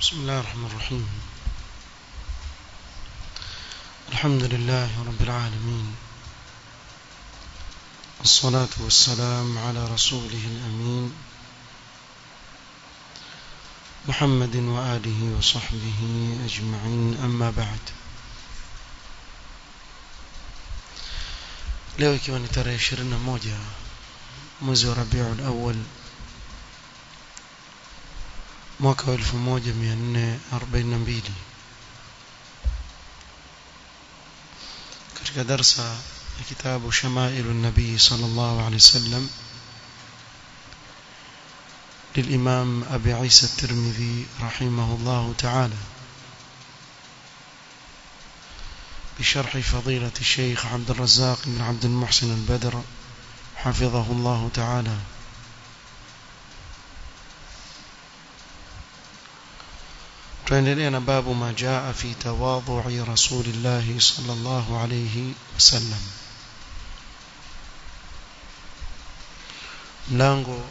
بسم الله الرحمن الرحيم الحمد لله رب العالمين الصلاة والسلام على رسوله الأمين محمد وآله وصحبه أجمعين أما بعد leo ikiwa ni tarehe 21 mwezi wa Rabiul Awwal mwaka wa 1442 katika darsa ya kitabu Shamailu Nabii sallallahu alaihi wasallam للإمام أبي عيسى الترمذي رحمه الله تعالى بشرح فضيلة الشيخ عبد الرزاق بن عبد المحسن البدر حفظه الله تعالى tuendelea na babu ma jaa fi tawadhu'i rasulillah sallallahu alayhi wasallam mlango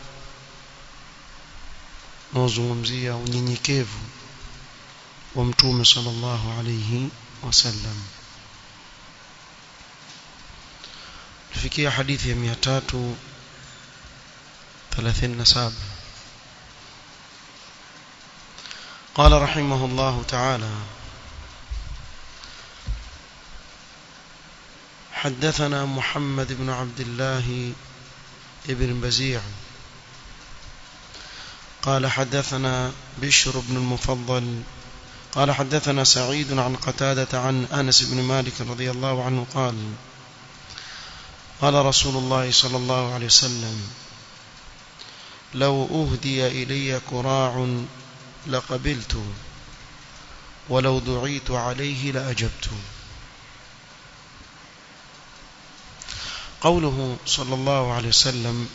unaozungumzia unyenyekevu wa mtume sallallahu alayhi wasallam tufikia hadithi ya 337 قال رحمه الله تعالى حدثنا محمد بن عبد الله ابن بزيع قال حدثنا بشر بن المفضل قال حدثنا سعيد عن قتادة عن أنس بن مالك رضي الله عنه قال قال رسول الله صلى الله عليه وسلم لو أهدي إلي كراع لقبلت ولو دعيت عليه لأجبت قوله صلى الله عليه وسلم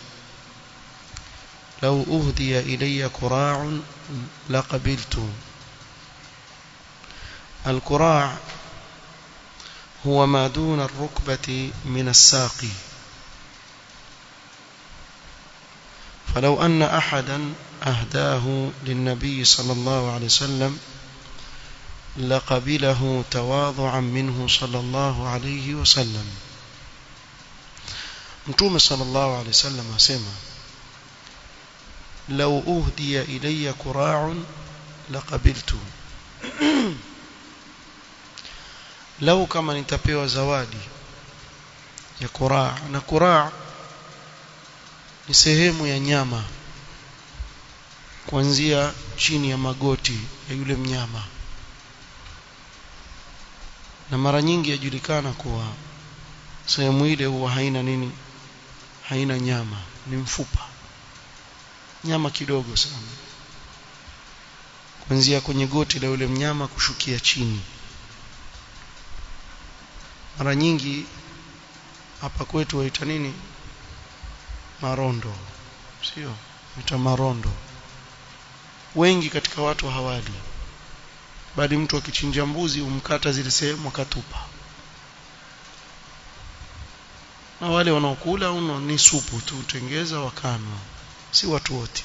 لو أهدي إلي كراع لقبلت الكراع هو ما دون الركبة من الساق فلو أن أحدا أهداه للنبي صلى الله عليه وسلم لقبله تواضعا منه صلى الله عليه وسلم متوم صلى الله عليه وسلم أسمى لو أهدي إلي كراع لقبلت لو كما nitapewa zawadi ya kuraa na kuraa ni sehemu ya nyama kuanzia chini ya magoti ya yule mnyama na mara nyingi yajulikana kuwa sehemu ile huwa haina nini haina nyama ni mfupa nyama kidogo sana kuanzia kwenye goti la yule mnyama kushukia chini mara nyingi hapa kwetu waita nini marondo sio waita marondo wengi katika watu hawali bali mtu akichinja mbuzi umkata zile sehemu akatupa na wale wanaokula uno ni supu tu tengeza wakanwa si watu wote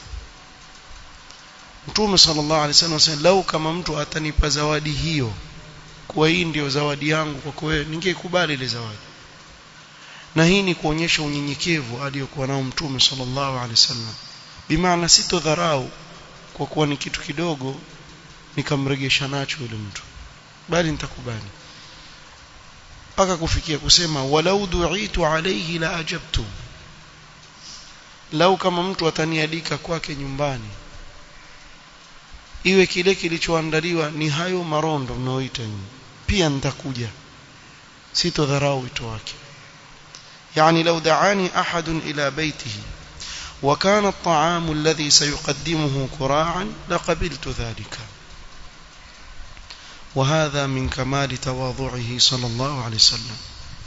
Mtume sallallahu alaihi wasallam anasema lau kama mtu atanipa zawadi hiyo kwa hii ndio zawadi yangu kwako wewe ningeikubali ile zawadi na hii ni kuonyesha unyenyekevu aliyokuwa nao Mtume sallallahu alaihi wasallam bimaana sitodharau kwa kuwa ni kitu kidogo nikamregesha nacho yule mtu bali nitakubali mpaka kufikia kusema walau du'itu alayhi la ajabtu lau kama mtu atanialika kwake nyumbani iwe kile kilichoandaliwa ni hayo marondo mnaoita nyinyi pia nitakuja sitodharau wito wake يعني لو دعاني أحد إلى بيته وكان الطعام الذي سيقدمه كراعا لقبلت ذلك وهذا من كمال تواضعه صلى الله عليه وسلم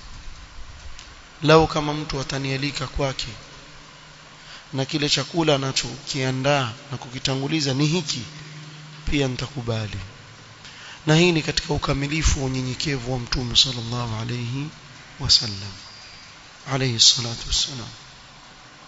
لو kama mtu atanialika kwake na kile chakula anachokiandaa na kukitanguliza ni hiki pia nitakubali na hii ni katika ukamilifu wa unyenyekevu wa mtume sallallahu alayhi wasallam alayhi salatu wassalam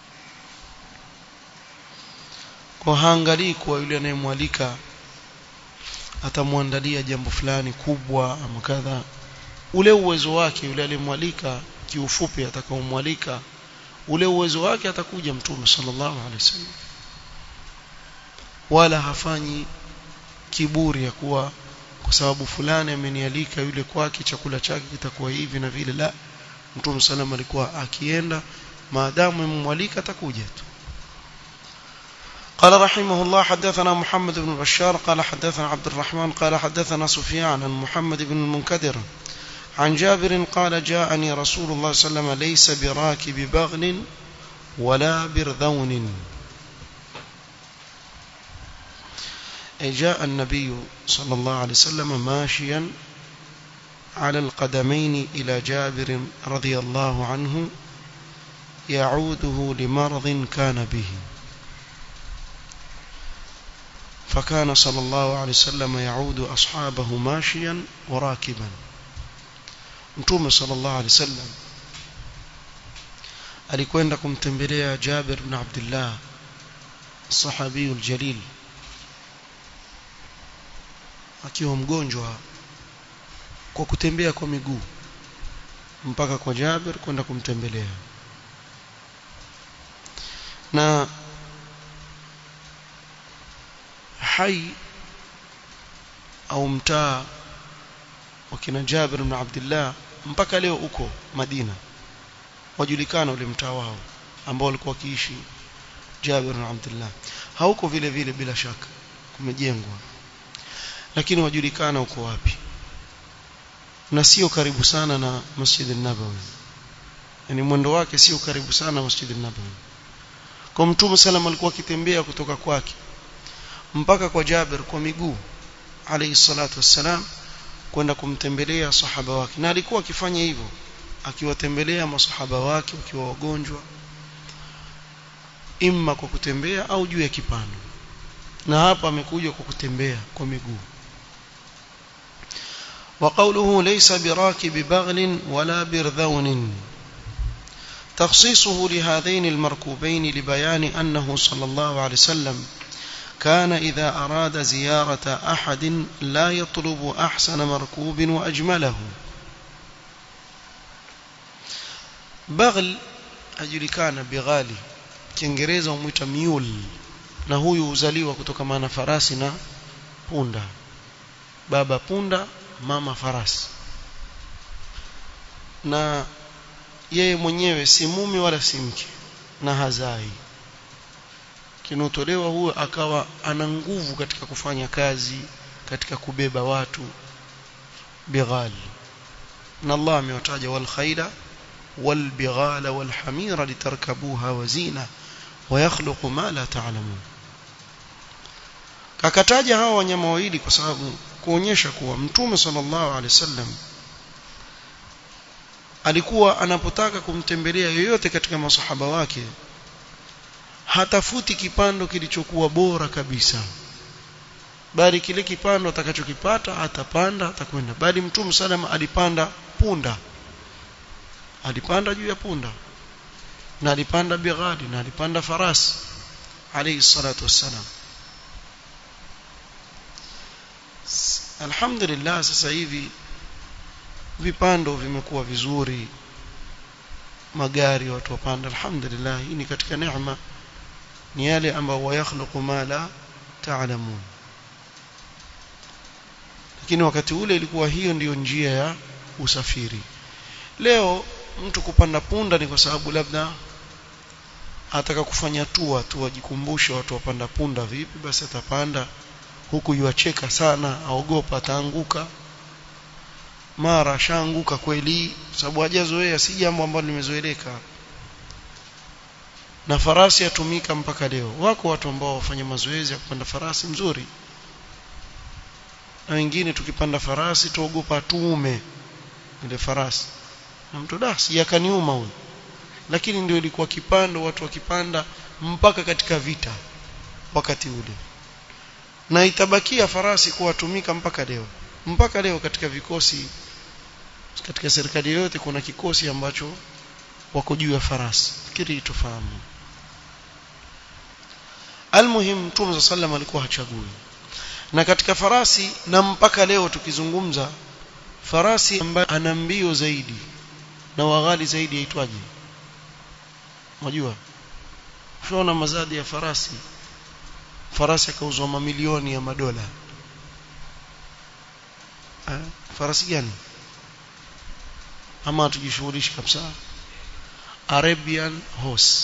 kwa haangalii kuwa yule anayemwalika atamwandalia jambo fulani kubwa ama kadha ule uwezo wake yule aliyemwalika kiufupi atakaomwalika ule uwezo wake atakuja mtume sallallahu alaihi wasallam wala hafanyi kiburi ya kuwa kwa sababu fulani amenialika yule kwake chakula chake kitakuwa hivi na vile la mtume sallam alikuwa akienda maadamu mmwalika atakuja tu قال رحمه الله حدثنا محمد بن بشار قال حدثنا عبد الرحمن قال حدثنا سفيان عن محمد بن المنكدر عن جابر قال جاءني رسول الله صلى الله عليه وسلم ليس براكب بغل ولا برذون جاء النبي صلى الله عليه وسلم ماشيا على القدمين إلى جابر رضي الله عنه يعوده لمرض كان به فكان صلى الله عليه وسلم يعود أصحابه ماشيا وراكبا mtume sallallahu alaihi wasallam alikwenda kumtembelea Jabir ibn Abdullah sahabiyul jalil akiwa mgonjwa kwa kutembea kwa miguu mpaka kwa Jabir kwenda kumtembelea na hai au mtaa wakina Jabir ibn Abdullah mpaka leo uko Madina wajulikana ule mtaa wao ambao walikuwa wakiishi Jabir ibn Abdullah hauko vile vile bila shaka kumejengwa lakini wajulikana uko wapi na sio karibu sana na Masjid an-Nabawi yani mwendo wake sio karibu sana na Masjid an-Nabawi kwa Mtume sallam alikuwa akitembea kutoka kwake mpaka kwa Jabir kwa miguu alayhi salatu wassalam kwenda kumtembelea sahaba wake na alikuwa akifanya hivyo akiwatembelea masahaba wake wakiwa wagonjwa imma kwa kutembea au juu ya kipando na hapa amekuja kwa kutembea kwa miguu وقوله ليس براكب بغل ولا برذون تخصيصه لهذين المركوبين لبيان أنه صلى الله عليه وسلم كان إذا أراد زيارة أحد لا يطلب أحسن مركوب وأجمله بغل أجلكان بغالي kiingereza umwita mule na huyu huzaliwa kutokana na farasi na punda baba punda mama farasi na yeye mwenyewe si mume wala si mke na hazai kinotolewa huyo akawa ana nguvu katika kufanya kazi katika kubeba watu bighal na Allah amewataja wal khaila wal bighala wal hamira litarkabuha wazina ويخلق ما لا تعلمون kakataja hawa wanyama wawili kwa sababu kuonyesha kuwa mtume sallallahu alaihi wasallam alikuwa anapotaka kumtembelea yoyote katika masahaba wake hatafuti kipando kilichokuwa bora kabisa bali kile kipando atakachokipata atapanda atakwenda bali mtume salama alipanda punda alipanda juu ya punda na alipanda bighali na alipanda farasi alayhi salatu wassalam alhamdulillah sasa hivi vipando vimekuwa vizuri magari watu wapanda alhamdulillah hii ni katika neema ni yale ambayo wayakhluqu ma la ta'lamun lakini wakati ule ilikuwa hiyo ndiyo njia ya usafiri leo mtu kupanda punda ni kwa sababu labda ataka kufanya tua tu ajikumbushe watu wapanda punda vipi basi atapanda huku yuacheka sana aogopa ataanguka mara shaanguka kweli sababu hajazoea si jambo ambalo limezoeleka na farasi yatumika mpaka leo wako watu ambao wafanya mazoezi ya kupanda farasi mzuri na wengine tukipanda farasi tuogopa tuume ile farasi na mtu da sijakaniuma huyo lakini ndio ilikuwa kipando watu wakipanda mpaka katika vita wakati ule na itabakia farasi kuwatumika mpaka leo mpaka leo katika vikosi katika serikali yote kuna kikosi ambacho wako juu ya farasi fikiri tufahamu almuhim mtume sallam alikuwa hachagui na katika farasi na mpaka leo tukizungumza farasi ambaye ana mbio zaidi na waghali zaidi yaitwaje unajua ushaona mazadi ya farasi farasi akauzwa mamilioni ya madola ha? farasi gani ama tujishughulishi kabisa Arabian horse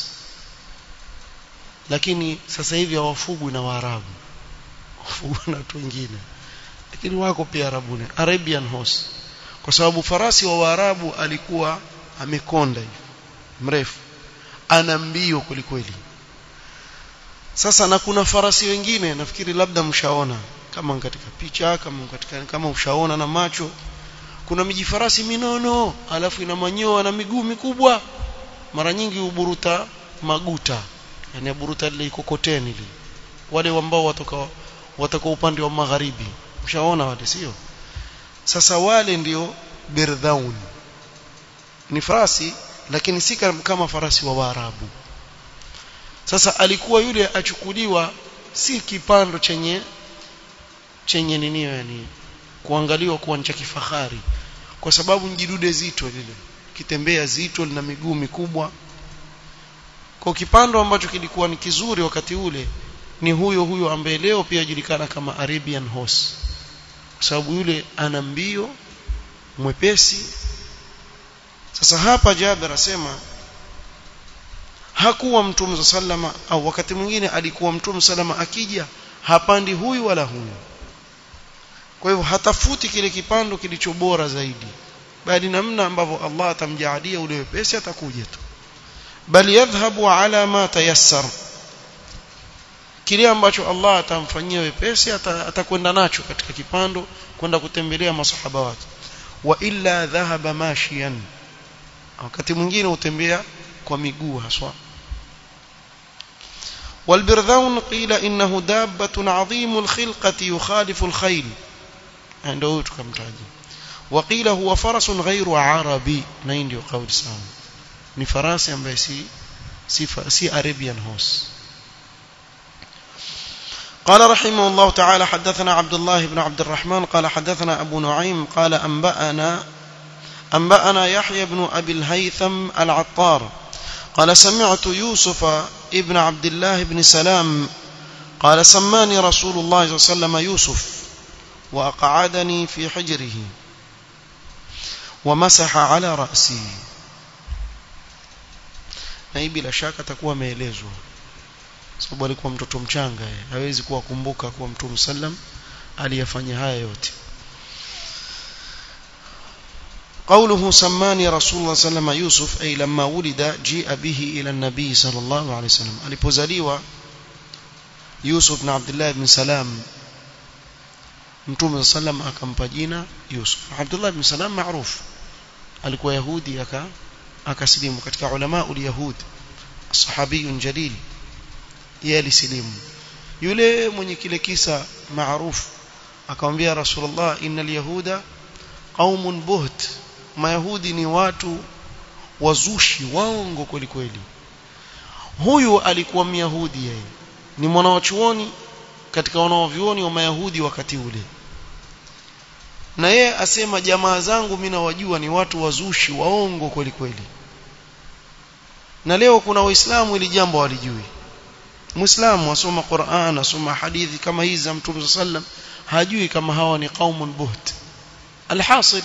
lakini sasa hivi hawafugwi na Waarabu wafugwa na watu wengine lakini wako pia Arabuni Arabian horse kwa sababu farasi wa Waarabu alikuwa amekonda hivi mrefu ana mbio kwelikweli sasa na kuna farasi wengine nafikiri labda mshaona kama katika picha kama katika kama ushaona na macho kuna miji farasi minono alafu ina manyoa na miguu mikubwa mara nyingi uburuta maguta yani buruta ile ikokoteni ile wale ambao watoka watoka upande wa magharibi mshaona wale sio sasa wale ndio birdhaun ni farasi lakini si kama farasi wa Waarabu sasa alikuwa yule achukuliwa si kipando chenye chenye nini yani kuangaliwa kuwa cha kifahari kwa sababu njidude zito lile kitembea zito lina miguu mikubwa kwa kipando ambacho kilikuwa ni kizuri wakati ule ni huyo huyo ambaye leo pia julikana kama Arabian horse kwa sababu yule ana mbio mwepesi sasa hapa Jabir asema hakuwa mtume sallama au wakati mwingine alikuwa mtume sallama akija hapandi huyu wala huyu kwa hivyo hatafuti kile kipando kilicho bora zaidi bali namna ambavyo Allah atamjaalia ule wepesi atakuja tu bali yadhhabu ala ma tayassar kile ambacho Allah atamfanyia wepesi atakwenda nacho katika kipando kwenda kutembelea masahaba wake wa illa dhahaba mashiyan wakati mwingine utembea kwa miguu haswa والبرذون قيل إنه دابة عظيم الخلقة يخالف الخيل عنده كمتاجي وقيل هو فرس غير عربي نين ndio kauli sawa ni farasi ambaye si si si Arabian horse قال رحمه الله تعالى حدثنا عبد الله بن عبد الرحمن قال حدثنا أبو نعيم قال أنبأنا أنبأنا يحيى بن أبي الهيثم العطار قال سمعت يوسف ابن عبد الله بن سلام قال سماني رسول الله صلى الله عليه وسلم يوسف وأقعدني في حجره ومسح على رأسي na hii bila shaka atakuwa ameelezwa sababu alikuwa mtoto mchanga hawezi kuwakumbuka kuwa mtume sallam aliyafanya haya yote قوله سماني رسول الله صلى الله عليه وسلم يوسف أي لما ولد جيء به إلى النبي صلى الله عليه وسلم alipozaliwa Yusuf bin Abdullah bin Salam Mtume sallam akampa jina Yusuf Abdullah bin Salam maarufu alikuwa Yahudi aka akasilimu katika ulama ul-Yahud sahabiyun jalil yeye alisilimu yule mwenye kile kisa maarufu akamwambia Rasulullah innal yahuda qaumun buht mayahudi ni watu wazushi waongo kweli kweli huyu alikuwa myahudi yeye ni mwanawachuoni katika wanaovyuoni wa mayahudi wakati ule na yeye asema jamaa zangu mimi nawajua ni watu wazushi waongo kweli kweli na leo kuna waislamu ili jambo walijui muislamu asoma Qur'an asoma hadithi kama hizi za Mtume sallam hajui kama hawa ni qaumun buht alhasil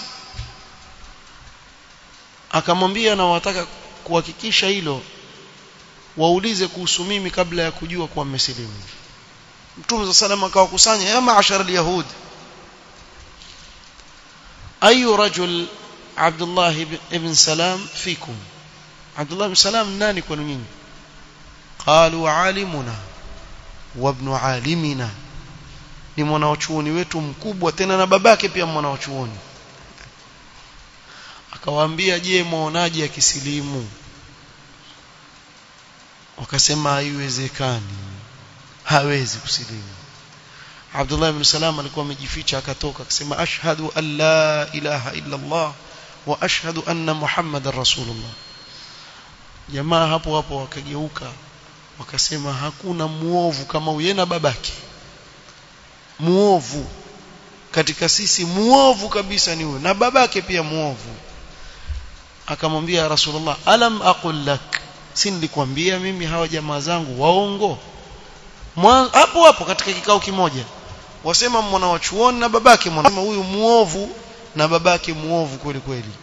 akamwambia na wataka kuhakikisha hilo waulize kuhusu mimi kabla ya kujua kuwa mmesilimu Mtume sallam akawakusanya ya maashara alyahud ayu rajul Abdullah ibn Salam fikum Abdullah ibn Salam nani kwenu nyinyi qalu alimuna wa ibn alimina ni mwanachuoni wetu mkubwa tena na babake pia mwanachuoni akawaambia je muonaje akisilimu wakasema haiwezekani hawezi kusilimu Abdullah ibn Salam alikuwa amejificha akatoka akasema ashhadu an la ilaha illa Allah wa ashhadu anna Muhammadar Rasulullah jamaa hapo hapo wakageuka wakasema hakuna muovu kama huyu na babake muovu katika sisi muovu kabisa ni huyo na babake pia muovu akamwambia rasulullah alam aqul lak si nilikwambia mimi hawa jamaa zangu waongo hapo hapo katika kikao kimoja wasema mwana wa chuoni na babake mwana huyu muovu na babake muovu kweli kweli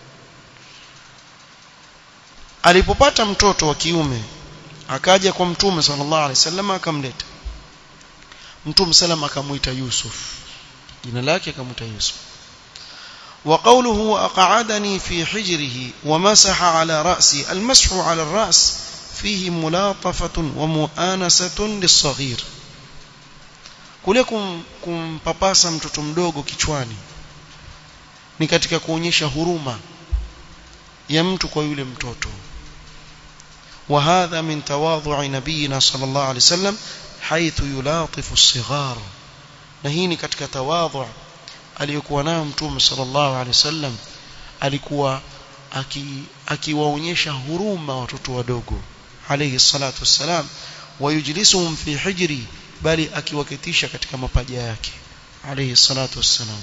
alipopata mtoto wa kiume akaja kwa mtume sallallahu alaihi wasallam akamleta mtume sallam akamuita Yusuf jina lake akamuita Yusuf وقوله أقعدني في حجره ومسح على رأسي المسح على الرأس فيه ملاطفة ومؤانسة للصغير kule kumpapasa mtoto mdogo kichwani ni katika kuonyesha huruma ya mtu kwa yule mtoto وهذا من تواضع نبينا صلى الله عليه وسلم حيث يلاطف الصغار na hii ni katika tawadhu aliyokuwa nayo mtume sallallahu alaihi wasallam alikuwa akiwaonyesha huruma watoto wadogo alayhi salatu wassalam wayujlisuhum fi hijri bali akiwaketisha katika mapaja yake alayhi salatu wassalam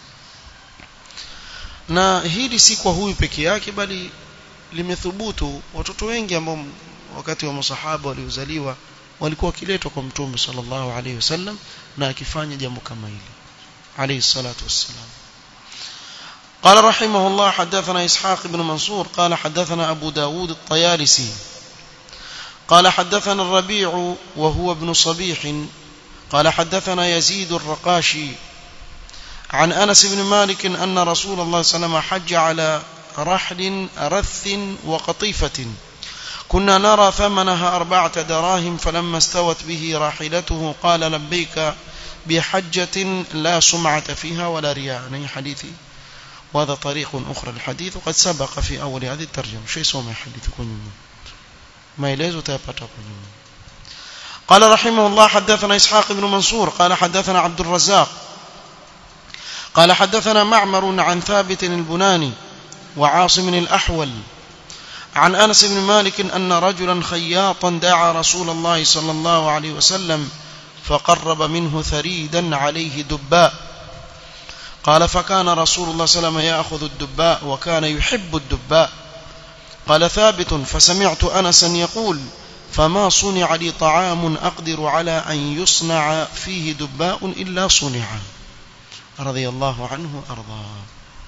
na hili si kwa huyu peke yake bali limethubutu watoto wengi ambao wakati wa masahaba waliozaliwa walikuwa wakiletwa kwa mtume sallallahu alayhi wasallam na akifanya jambo kama hili عليه الصلاة والسلام قال رحمه الله حدثنا إسحاق بن منصور قال حدثنا أبو داود الطيالسي قال حدثنا الربيع وهو ابن صبيح قال حدثنا يزيد الرقاشي عن أنس بن مالك أن رسول الله صلى الله عليه وسلم حج على رحل رث وقطيفة كنا نرى ثمنها أربعة دراهم فلما استوت به راحلته قال لبيك بحجة لا سمعة فيها ولا رياء يعني حديثي وهذا طريق أخرى الحديث وقد سبق في أول هذه الترجمة شيء سوما حديث كن ما يليز تابتا قال رحمه الله حدثنا إسحاق بن منصور قال حدثنا عبد الرزاق قال حدثنا معمر عن ثابت البناني وعاصم الأحول عن أنس بن مالك أن رجلا خياطا دعا رسول الله صلى الله عليه وسلم فقرب منه ثريدا عليه دباء قال فكان رسول الله صلى الله عليه وسلم يأخذ الدباء وكان يحب الدباء قال ثابت فسمعت أنسا يقول فما صنع لي طعام أقدر على أن يصنع فيه دباء إلا صنع رضي الله عنه أرضاه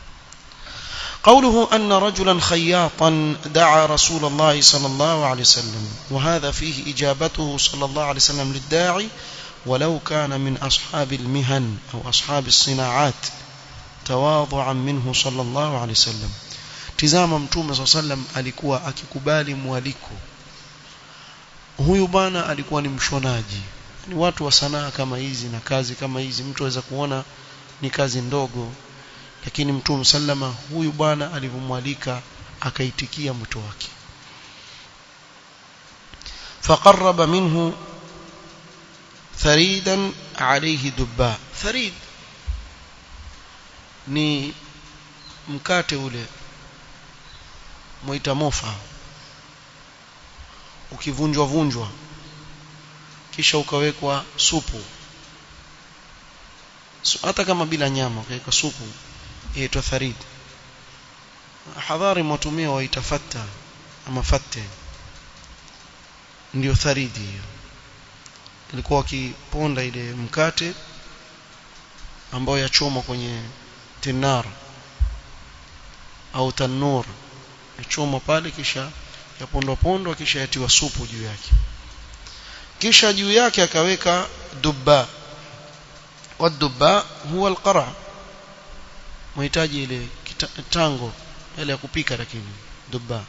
قوله أن رجلا خياطا دعا رسول الله صلى الله عليه وسلم وهذا فيه إجابته صلى الله عليه وسلم للداعي ولو كان من أصحاب المهن أو أصحاب الصناعات تواضعا منه صلى الله عليه وسلم tizama mtume saa sallam alikuwa akikubali mwaliko huyu bwana alikuwa ni mshonaji ni watu wa sanaa kama hizi na kazi kama hizi mtu aweza kuona ni kazi ndogo lakini mtume sallama huyu bwana alivyomwalika akaitikia mwito wake faqarraba minhu tharidan alayhi dubba tharid ni mkate ule muita mofa ukivunjwa vunjwa kisha ukawekwa supu hata kama bila nyama ukaweka supu yaitwa tharid hadhari mwatumia waita fatta ama fatte ndio tharidi hiyo ilikuwa wakiponda ile mkate ambayo yachomwa kwenye tinar au tanur yachomwa pale kisha yapondwa pondwa kisha yatiwa supu juu yake kisha juu yake akaweka dubba والدباء هو القرع mahitaji ile tango ile ya kupika lakini dubba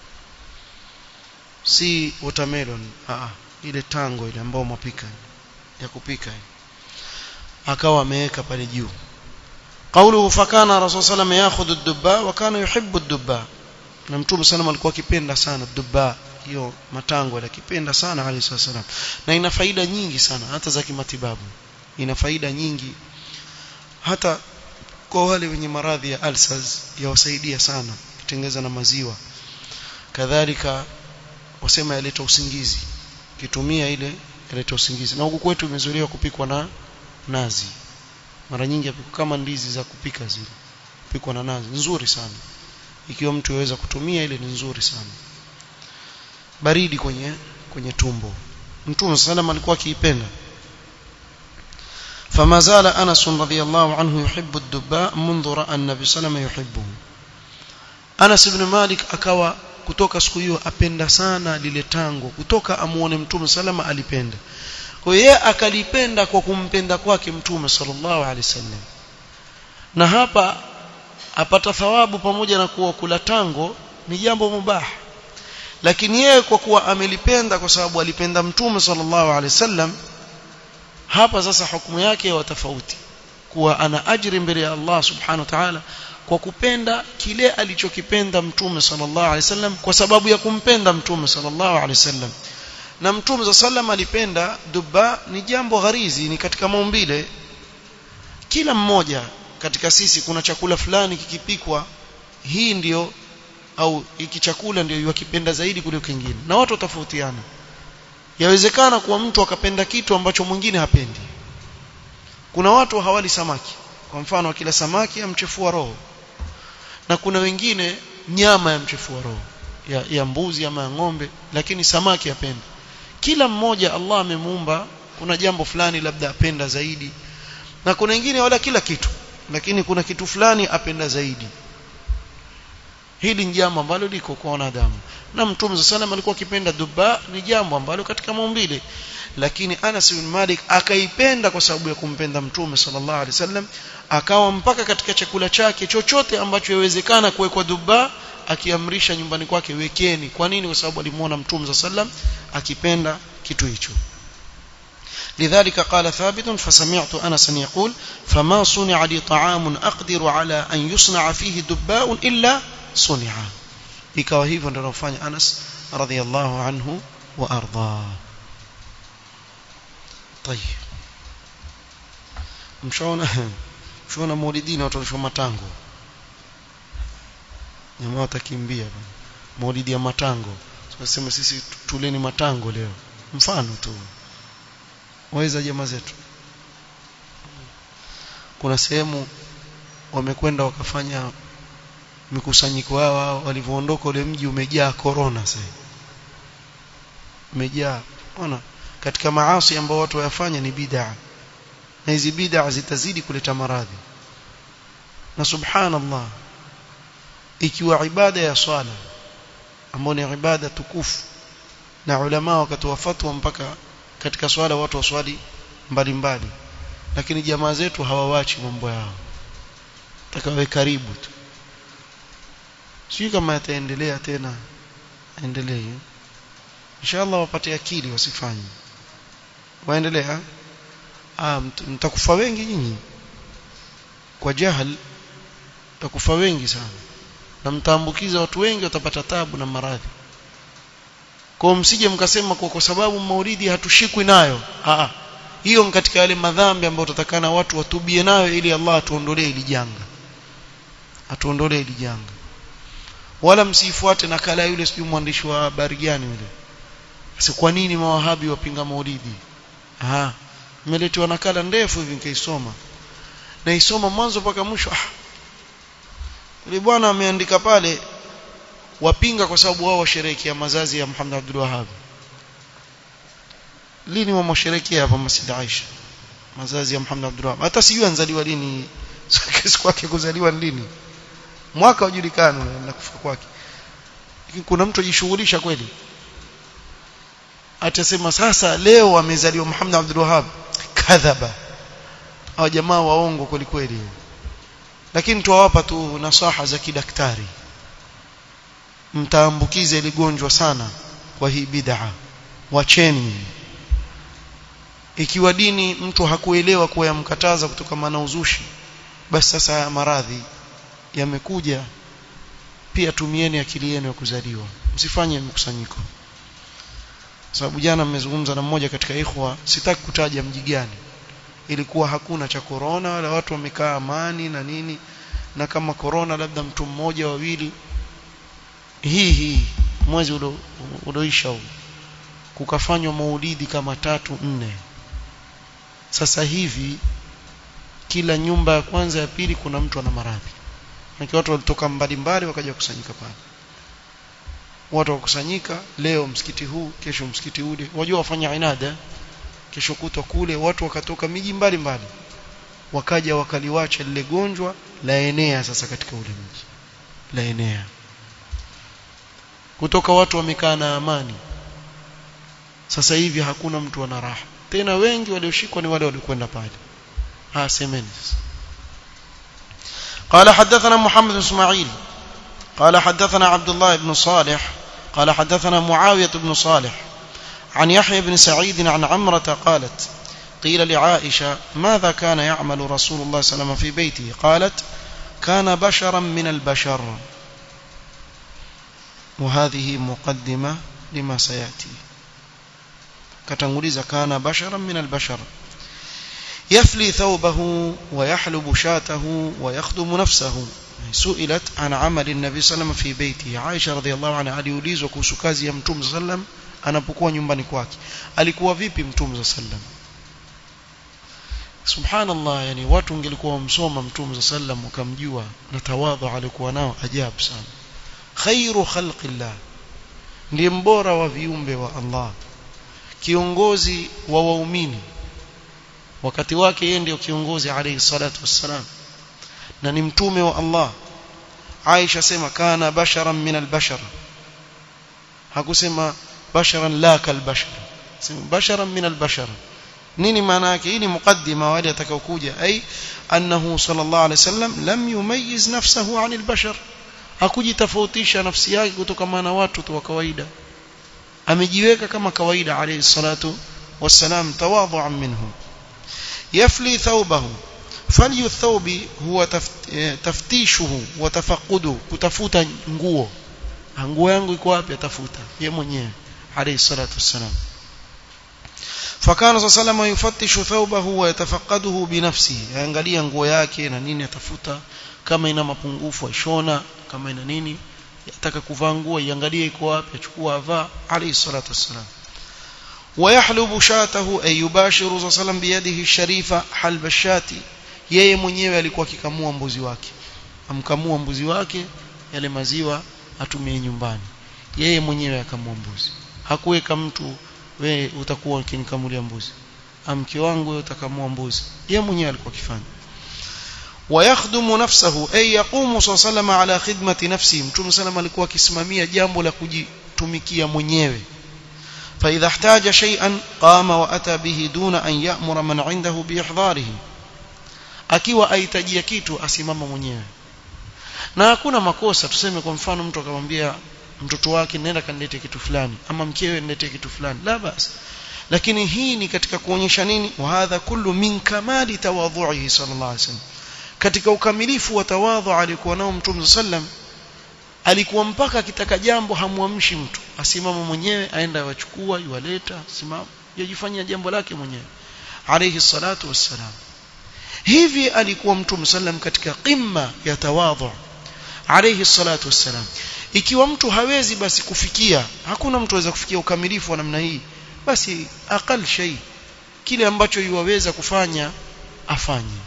si watermelon ah ile tango ile ambayo mapika ya kupika akawa ameweka pale juu قوله فكان الرسول صلى الله عليه وسلم ياخذ الدباء وكان يحب الدباء na mtume sana alikuwa akipenda sana dubba hiyo matango akipenda sana alayhi wasallam na ina faida nyingi sana hata za kimatibabu ina faida nyingi hata kwa wale wenye maradhi ya ulcers yawasaidia sana kitengeza na maziwa kadhalika wasema yaleta usingizi kitumia ile yaleta usingizi na huku kwetu imezoelewa kupikwa na nazi mara nyingi yapikwa kama ndizi za kupika zile pikwa na nazi nzuri sana ikiwa mtu yaweza kutumia ile ni nzuri sana baridi kwenye kwenye tumbo mtume sallam alikuwa akiipenda فما زال أنس رضي الله عنه يحب الدباء منذ رأى النبي صلى الله عليه وسلم يحبه Anas ibn Malik akawa kutoka siku hiyo apenda sana lile tango kutoka amuone mtume salama alipenda kwa hiyo yeye akalipenda kwa kumpenda kwake mtume sallallahu alaihi wasallam na hapa apata thawabu pamoja na kuwa kula tango ni jambo mubah lakini yeye kwa kuwa amelipenda kwa sababu alipenda mtume sallallahu alaihi wasallam hapa sasa hukumu yake wa tofauti kuwa ana ajiri mbele ya Allah subhanahu wa ta'ala kwa kupenda kile alichokipenda mtume sallallahu alaihi wasallam kwa sababu ya kumpenda mtume sallallahu alaihi wasallam na mtume za sallam alipenda dubba ni jambo gharizi ni katika maumbile kila mmoja katika sisi kuna chakula fulani kikipikwa hii ndiyo au hiki chakula ndio yakipenda zaidi kuliko kingine na watu watofautiana yawezekana kuwa mtu akapenda kitu ambacho mwingine hapendi kuna watu hawali samaki kwa mfano akila samaki amchefua roho na kuna wengine nyama ya mchefua roho ya, ya mbuzi ama ya ng'ombe lakini samaki apenda kila mmoja Allah amemuumba kuna jambo fulani labda apenda zaidi na kuna wengine wala kila kitu lakini kuna kitu fulani apenda zaidi hili ni jambo ambalo liko kwa wanadamu na mtume sallam alikuwa akipenda duba ni jambo ambalo katika maumbile lakini Anas bin Malik akaipenda kwa sababu ya kumpenda mtume sallallahu alaihi wasallam akawa mpaka katika chakula chake chochote ambacho yawezekana kuwekwa duba akiamrisha nyumbani kwake wekeni kwa nini kwa sababu alimuona mtume sallam akipenda kitu hicho لذلك قال ثابت فسمعت أنسا يقول فما صنع لي طعام أقدر على أن يصنع فيه دباء إلا صنع ikawa hivyo ndio anafanya Anas radhiallahu anhu wa arda طيب mshaona mshaona maulidini watu walishwa matango jamaa watakimbia bwana maulidi ya matango tunasema sisi tuleni matango leo mfano tu waweza jamaa zetu kuna sehemu wamekwenda wakafanya mikusanyiko yao walivyoondoka ule mji umejaa corona sasa umejaa ona katika maasi ambao watu wayafanya ni bid'a na hizi bid'a zitazidi kuleta maradhi na subhanallah ikiwa ibada ya swala ambayo ni ibada tukufu na ulama wakatoa fatwa mpaka katika swala watu waswali mbalimbali lakini jamaa zetu hawawachi mambo yao takawe karibu tu sio kama yataendelea tena endelee inshallah wapate akili wasifanye waendelea ah mtakufa wengi nyinyi kwa jahal mtakufa wengi sana na mtaambukiza watu wengi watapata tabu na maradhi kwa msije mkasema kwa, kwa sababu maulidi hatushikwi nayo ah hiyo ni katika yale madhambi ambayo tutakana watu watubie nayo ili Allah atuondolee ili janga atuondolee ili janga wala msifuate nakala yule sijui mwandishi wa habari gani yule sasa kwa nini mawahabi wapinga maulidi ah nimeletewa nakala ndefu hivi nikaisoma na isoma mwanzo mpaka mwisho ah yule bwana ameandika pale wapinga kwa sababu wao washerehekea mazazi ya Muhammad Abdul Wahhab lini wamsherehekea hapa Masjid Aisha mazazi ya Muhammad Abdul Wahhab hata sijui anzaliwa lini siku yake kuzaliwa lini mwaka ujulikana na kufa kwake lakini kuna mtu ajishughulisha kweli atasema sasa leo amezaliwa Muhammad Abdul Wahhab kadhaba hao jamaa waongo kweli kweli lakini tuwawapa tu nasaha za kidaktari mtaambukiza ile gonjwa sana kwa hii bid'a wacheni ikiwa dini mtu hakuelewa kuwa yamkataza kutoka na uzushi basi sasa haya maradhi yamekuja pia tumieni akili yenu ya kuzaliwa msifanye mkusanyiko sababu jana mmezungumza na mmoja katika ikhwa sitaki kutaja mji gani ilikuwa hakuna cha corona wala watu wamekaa amani na nini na kama corona labda mtu mmoja wawili hii hii mwezi ulioisha huu kukafanywa maulidi kama tatu nne sasa hivi kila nyumba ya kwanza ya pili kuna mtu ana maradhi na watu walitoka mbali mbali wakaja kusanyika pale watu wakusanyika leo msikiti huu kesho msikiti ule wajua wafanya inada kesho kutwa kule watu wakatoka miji mbali mbali wakaja wakaliwacha lile gonjwa la enea sasa katika ule mji la enea kutoka watu wamekaa na amani sasa hivi hakuna mtu ana raha tena wengi walioshikwa ni wale waliokwenda pale ha semeni قال حدثنا محمد بن اسماعيل قال حدثنا عبد الله بن صالح قال حدثنا معاوية بن صالح عن يحيى بن سعيد عن عمرة قالت قيل لعائشة ماذا كان يعمل رسول الله صلى الله عليه وسلم في بيته قالت كان بشرا من البشر وهذه مقدمة لما سيأتي كتنغليز كان بشرا من البشر يفلي ثوبه ويحلب شاته ويخدم نفسه سئلت عن عمل النبي صلى الله عليه وسلم في بيته عائشة رضي الله عنها aliulizwa kuhusu kazi ya mtume صلى الله عليه وسلم anapokuwa nyumbani kwake alikuwa vipi mtume صلى الله عليه وسلم subhanallah yani watu ungelikuwa wamsoma mtume صلى الله عليه وسلم ukamjua na tawadhu alikuwa nao ajabu sana khairu khalqillah ndiye mbora wa viumbe wa Allah kiongozi wa waumini wakati wake yeye ndio kiongozi alayhi salatu wassalam na ni mtume wa Allah Aisha sema kana basharan min albashar hakusema basharan la kalbashar sema basharan min albashar nini maana yake hii ni mukaddima wale atakaokuja ai annahu sallallahu alayhi wasallam lam yumayyiz nafsahu anil bashar hakujitofautisha nafsi yake kutokana na watu tu wa kawaida amejiweka kama kawaida alayhi salatu wassalam tawadhu'an minhu يفلي ثوبه فلي الثوب هو تفتيشه وتفقده kutafuta nguo nguo yangu iko wapi atafuta yeye mwenyewe alayhi salatu wassalam فكان صلى الله عليه وسلم يفتش ثوبه ويتفقده بنفسه angalia nguo yake na nini atafuta kama ina mapungufu aishona kama ina nini yataka kuvaa nguo iangalie iko wapi achukua avaa alayhi salatu wassalam ويحلب شاته أي يباشر صلى الله عليه وسلم بيده الشريفة حلب الشاة yeye mwenyewe alikuwa akikamua mbuzi wake amkamua mbuzi wake yale maziwa atumie nyumbani yeye mwenyewe akamua mbuzi hakuweka mtu we utakuwa ukinikamulia mbuzi amke wangu wewe utakamua mbuzi yeye mwenyewe alikuwa akifanya ويخدم نفسه أي يقوم صلى الله عليه وسلم على خدمة نفسه mtume sallam alikuwa akisimamia jambo la kujitumikia mwenyewe فإذا احتاج شيئا قام وأتى به دون أن يأمر من عنده بإحضاره akiwa ahitajia kitu asimama mwenyewe na hakuna makosa tuseme kwa mfano mtu akamwambia mtoto wake nenda kanilete kitu fulani ama mkewe niletee kitu fulani la basi lakini hii ni katika kuonyesha nini wa hadha kullu min kamali tawadhu'ihi sallallahu alaihi wasallam katika ukamilifu wa tawadhu alikuwa nao mtume sallam alikuwa mpaka akitaka jambo hamwamshi mtu asimama mwenyewe aenda wachukua yuwaleta simama yajifanyia jambo lake mwenyewe alayhi salatu wassalam hivi alikuwa mtume sallam katika qimma ya tawadhu alayhi salatu wassalam ikiwa mtu hawezi basi kufikia hakuna mtu aweza kufikia ukamilifu wa namna hii basi aqal shay kile ambacho yuwaweza kufanya afanye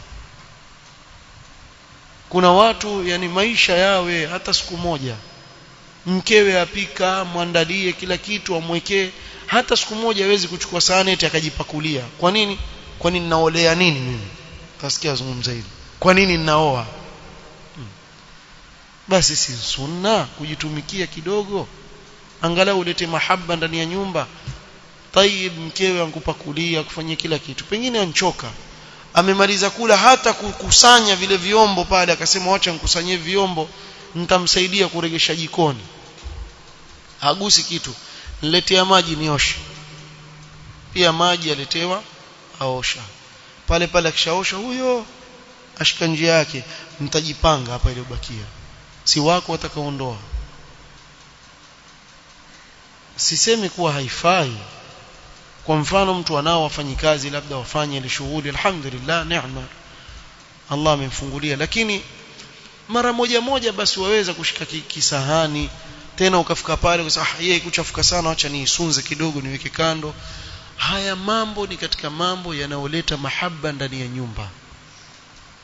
kuna watu yani maisha yawe hata siku moja mkewe apika mwandalie kila kitu amwekee hata siku moja hawezi kuchukua sahani eti akajipakulia kwa nini kwa nini naolea nini mimi tasikia zungumza hili kwa nini ninaoa hmm. basi si sunna kujitumikia kidogo angalau ulete mahaba ndani ya nyumba tayib mkewe ankupakulia kufanyia kila kitu pengine anchoka amemaliza kula hata kukusanya vile vyombo pale akasema wacha nikusanyie vyombo nitamsaidia kuregesha jikoni hagusi kitu niletea maji nioshe pia maji aletewa aosha pale pale akishaosha huyo ashika njia yake mtajipanga hapa iliyobakia si wako watakaondoa sisemi kuwa haifai kwa mfano mtu anao wafanyikazi labda wafanye ile shughuli alhamdulillah neema Allah amemfungulia lakini mara moja moja basi waweza kushika kisahani tena ukafika pale ukasema ah yeye kuchafuka sana acha niisunze kidogo niweke kando haya mambo ni katika mambo yanayoleta mahaba ndani ya nyumba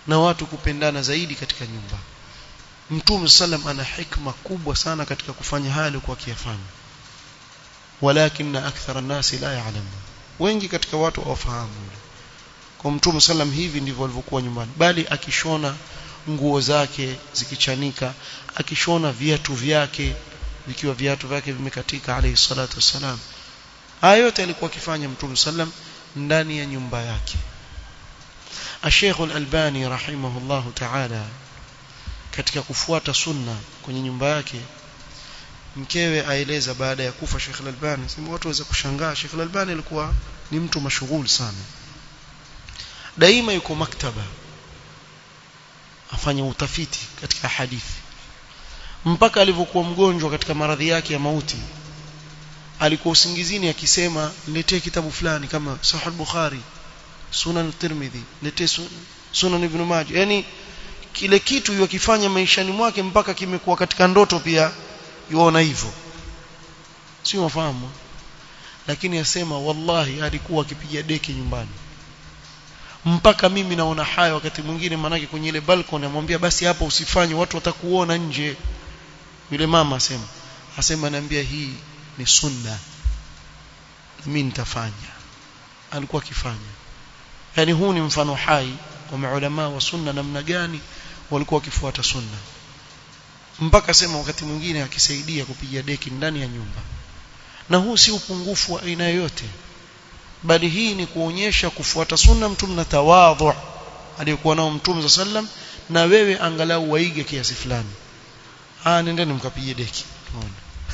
na watu kupendana zaidi katika nyumba Mtume sallam ana hikma kubwa sana katika kufanya haya alikuwa akiyafanya walakin akthara nasi la ya'lamu wengi katika watu hawafahamu kwa Mtume sallam hivi ndivyo alivyokuwa nyumbani bali akishona nguo zake zikichanika akishona viatu vyake vikiwa viatu vyake vimekatika alayhi salatu wassalam haya yote alikuwa akifanya Mtume sallam ndani ya nyumba yake Sheikh Al-Albani rahimahullahu ta'ala katika kufuata sunna kwenye nyumba yake mkewe aeleza baada ya kufa Sheikh Al-Albani sema watu waweza kushangaa Sheikh Al-Albani alikuwa ni mtu mashughuli sana daima yuko maktaba afanya utafiti katika hadithi mpaka alivyokuwa mgonjwa katika maradhi yake ya mauti alikuwa usingizini akisema niletee kitabu fulani kama Sahih Bukhari Sunan Tirmidhi niletee Sunan Ibn Majah yani kile kitu yokifanya maishani mwake mpaka kimekuwa katika ndoto pia yuona hivyo sio mafahamu lakini asema wallahi alikuwa akipiga deki nyumbani mpaka mimi naona haya wakati mwingine manake kwenye ile balcony amwambia basi hapa usifanye watu watakuona nje yule mama asema asema naambia hii ni sunna mimi nitafanya alikuwa akifanya yani huu ni mfano hai wa maulama wa sunna namna gani walikuwa wakifuata sunna mpaka sema wakati mwingine akisaidia kupiga deki ndani ya nyumba na huu si upungufu wa aina yoyote bali hii ni kuonyesha kufuata sunna mtume na tawadhu aliyokuwa nao mtume sallam na wewe angalau waige kiasi fulani ah nendeni mkapige deki unaona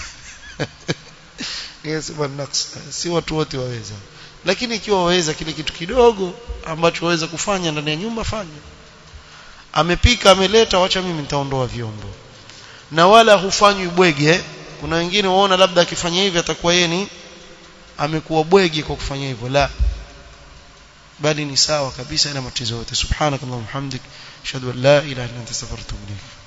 yes bwana si watu wote waweza lakini ikiwa waweza kile kitu kidogo ambacho waweza kufanya ndani ya nyumba fanya amepika ameleta wacha mimi nitaondoa vyombo na wala hufanywi bwege kuna wengine waona labda akifanya hivi atakuwa yeye ni amekuwa bwege kwa kufanya hivyo la bali ni sawa kabisa ina matatizo yote subhanakallahumma hamdik ashhadu an la ilaha illa anta astaghfiruka wa atubu ilayk